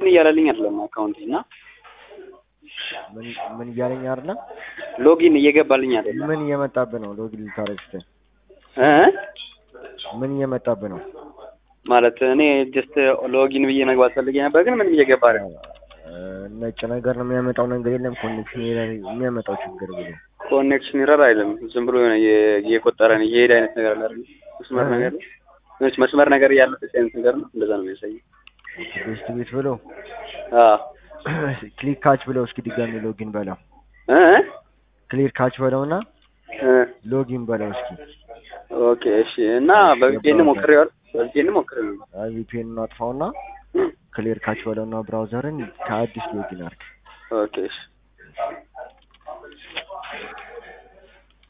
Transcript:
እንትን እያለልኝ አይደለም አካውንት እና ምን ምን እያለኝ አይደለ? ሎጊን እየገባልኝ አይደለም ምን እየመጣብህ ነው? ሎጊን ልታረግ ስትል እ ምን እየመጣብህ ነው? ማለት እኔ ጀስት ሎጊን ብዬ መግባት ፈልጌ ነበር፣ ግን ምንም እየገባ አይደለም። እ ነጭ ነገር ነው የሚያመጣው ነገር የለም። ኮኔክሽን የሚያመጣው ችግር ብሎ ኮኔክሽን ይረር አይልም። ዝም ብሎ የሆነ እየ- እየቆጠረ ነው እየሄደ አይነት ነገር አለ አይደል? መስመር እ? ነገር ነች መስመር ነገር ያለበት አይነት ነገር ነው። እንደዛ ነው የሚያሳየው። ቤስት ቤት ብሎ አዎ ክሊክ ካች ብለው እስኪ ድጋሚ ሎጊን በለው። እ ክሊር ካች በለውና እ ሎጊን በለው እስኪ። ኦኬ እሺ። እና በቪፒኤን ሞክሬዋል። በቪፒኤን ሞክሬው አይ ቪፒኤን አጥፋውና ክሊር ካች በለውና ብራውዘርን ከአዲስ ሎጊን አድርግ። ኦኬ እሺ